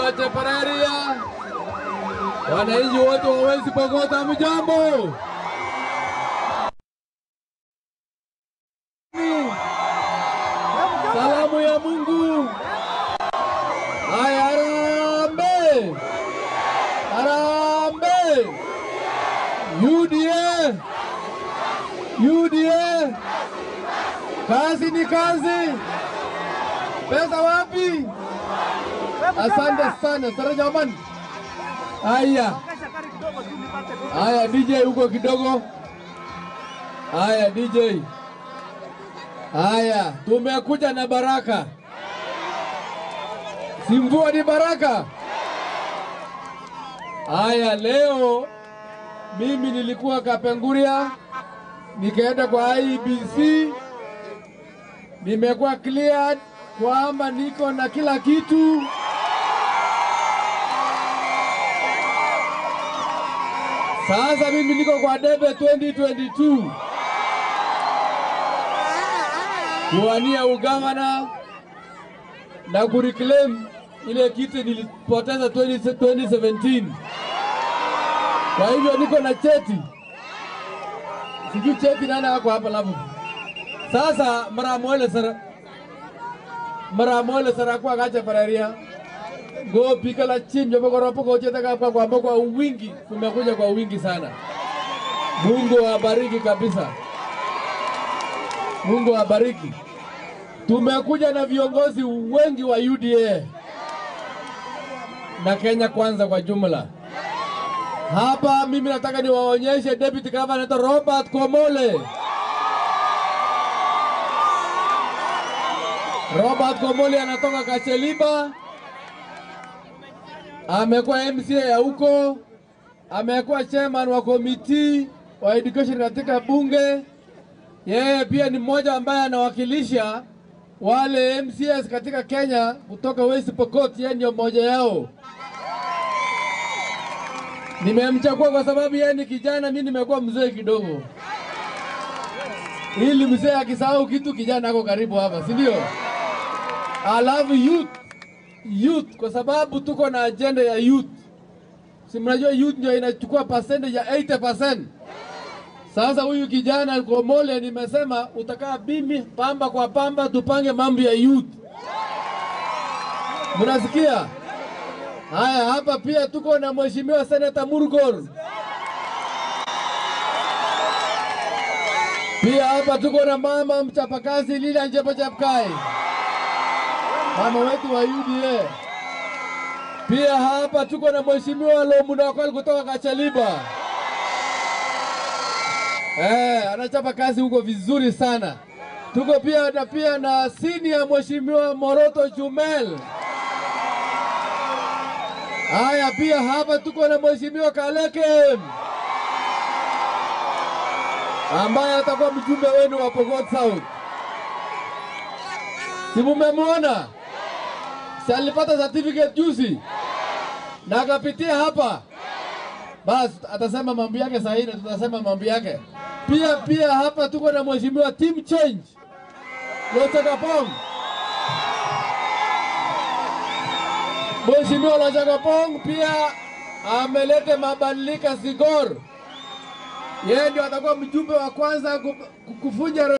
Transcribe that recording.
Watepereria, wananchi wote wa West Pokot, hamjambo? Salamu ya Mungu. Haya, harambee, harambee! UDA, UDA, kazi ni kazi. Pesa wapi? Asante sana sana jamani. Haya, haya DJ huko kidogo. Haya DJ. Haya, tumekuja na baraka. Si mvua ni baraka. Haya, leo mimi nilikuwa Kapenguria, nikaenda kwa IBC, nimekuwa cleared kwamba niko na kila kitu. Sasa mimi niko kwa debe 2022 kuwania ugavana na kureclaim ile kiti nilipoteza 20 2017. Kwa hivyo niko na cheti, sijui cheti nani ako hapa labu. Sasa maramwele sara maramwele sara kwa gacha pararia go pika la chinjo bogoropo ko cheta kwa kwa kwa wingi, tumekuja kwa wingi sana. Mungu awabariki kabisa. Mungu awabariki. Tumekuja na viongozi wengi wa UDA na Kenya Kwanza kwa jumla. Hapa mimi nataka niwaonyeshe Deputy Governor anaitwa Robert Komole. Robert Komole anatoka Kacheliba, amekuwa MCA ya huko, amekuwa chairman wa komiti wa education katika bunge. Yeye pia ni mmoja ambaye anawakilisha wale MCS katika Kenya kutoka West Pokot, yeye ndio mmoja yao. Nimemchagua kwa sababu yeye ni kijana, mimi nimekuwa mzee kidogo, ili mzee akisahau kitu kijana ako karibu hapa, si ndio? I love youth, youth kwa sababu tuko na agenda ya youth. Si mnajua youth ndio inachukua percentage ya 80%. Sasa huyu kijana Komole nimesema utakaa bimi pamba kwa pamba, tupange mambo ya youth. Mnasikia? Haya, hapa pia tuko na mheshimiwa Senator Murgor. Pia hapa tuko na mama mchapakazi Lila Njepo Chapkai, mama wetu wa UDA. Pia hapa tuko na mheshimiwa Lomunakol kutoka Kachaliba. Eh, anachapa kazi huko vizuri sana. Tuko pia na pia na senior mheshimiwa Moroto Jumel. Haya, pia hapa tuko na mheshimiwa Kaleke ambaye atakuwa mjumbe wenu wa Pokot South. Si mumemwona? Si alipata certificate juzi na akapitia hapa, basi atasema mambo yake sahihi na tutasema mambo yake pia. Pia hapa tuko na mheshimiwa team change Lochagapong. Mheshimiwa Lochagapong pia ameleta mabadiliko Sigor, yeye ndio atakuwa mjumbe wa kwanza kufunja